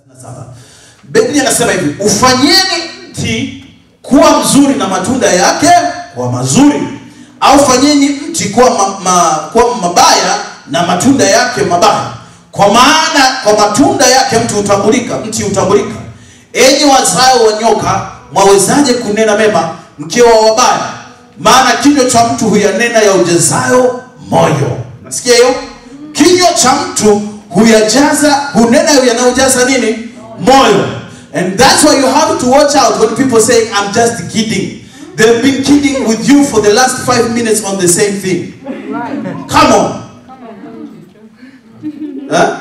saba biblia inasema hivi ufanyeni mti kuwa mzuri na matunda yake kuwa mazuri au fanyeni mti kuwa, ma, ma, kuwa mabaya na matunda yake mabaya kwa maana kwa matunda yake mtu hutambulika mti hutambulika enyi wazao wa nyoka mwawezaje kunena mema mkiwa wabaya maana kinywa cha mtu huyanena ya ujazayo moyo nasikia hiyo kinywa cha mtu huyajaza hunena yanayojaza nini moyo and that's why you have to watch out when people say i'm just kidding they've been kidding with you for the last five minutes on the same thing come on huh?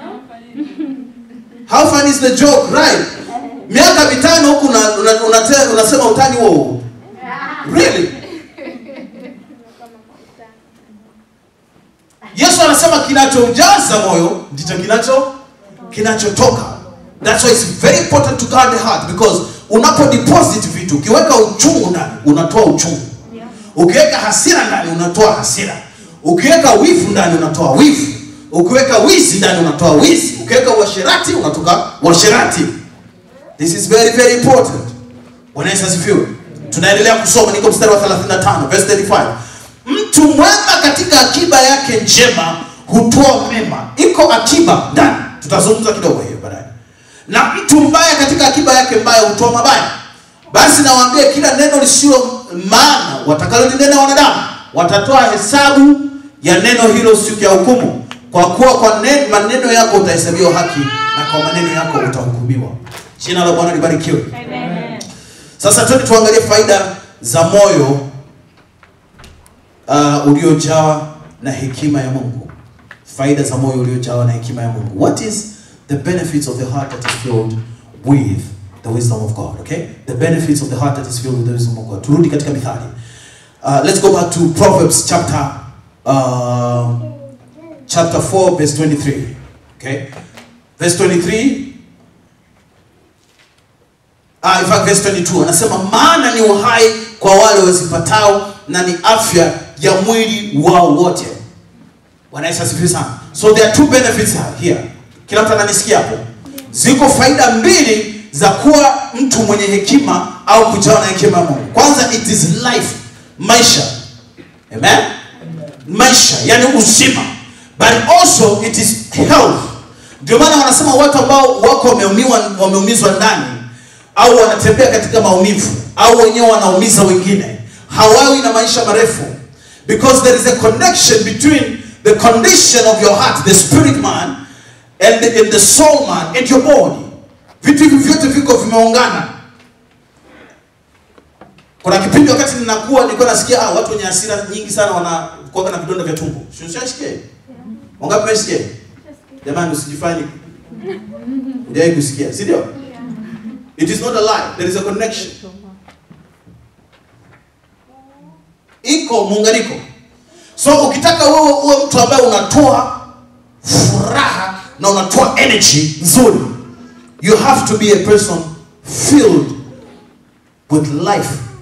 how fun is the joke right miaka mitano huku una, una, unate- unasema utani huo huo really yesu anasema kinachoujaza moyo ndicho kinacho kinachotoka that's why it's very important to guard the heart because unapo deposit vitu ukiweka uchungu ndani unatoa uchungu ukiweka hasira ndani unatoa hasira ukiweka wivu ndani unatoa wivu ukiweka wizi ndani unatoa wizi ukiweka uasherati unatoka uasherati this is very very important bwana yesu asifiwe tunaendelea kusoma niko mstari wa 35 verse 35 mtu mwema katika akiba yake njema hutoa mema iko akiba ndani tutazungumza kidogo hiyo baadaye na mtu mbaya katika akiba yake mbaya hutoa mabaya basi nawaambia kila neno lisilo maana watakalolinena wanadamu watatoa hesabu ya neno hilo siku ya hukumu kwa kuwa kwa nen- maneno yako utahesabiwa haki na kwa maneno yako utahukumiwa jina la bwana libarikiwe sasa twende tuangalie faida za moyo uh, uliojawa na hekima ya mungu faida za moyo uliojawa na hekima ya mungu what is the benefits of the heart that is filled with the wisdom of god okay the benefits of the heart that is filled with the wisdom of god turudi katika mithali uh, let's go back to proverbs chapter uh, chapter 4 verse 23 okay verse 23 Ah, in fact, verse 22 anasema maana ni uhai kwa wale wazipatao na ni afya ya mwili wao wote bwana yesu asifiwe sana so there are two benefits here kila mtu ananisikia hapo ziko faida mbili za kuwa mtu mwenye hekima au kujawa na hekima ya mungu kwanza it is life maisha amen maisha yani uzima but also it is health ndio maana wanasema watu ambao wako wameumiwa wameumizwa ndani au wanatembea katika maumivu au wenyewe wanaumiza wengine hawawi na maisha marefu because there is a connection between the condition of your heart the spirit man and the, and the soul man and your body vitu hivi vyote viko vimeungana kuna kipindi wakati ninakuwa nilikuwa nasikia ah, watu wenye hasira nyingi sana wanakuwa na vidonda vya tumbo shashike wangapi mmesikia jamani usijifanye hujawai kusikia si ndio It is not a lie. There is a connection. Iko muunganiko. So ukitaka wewe uwe mtu ambaye unatoa furaha na unatoa energy nzuri, you have to be a person filled with life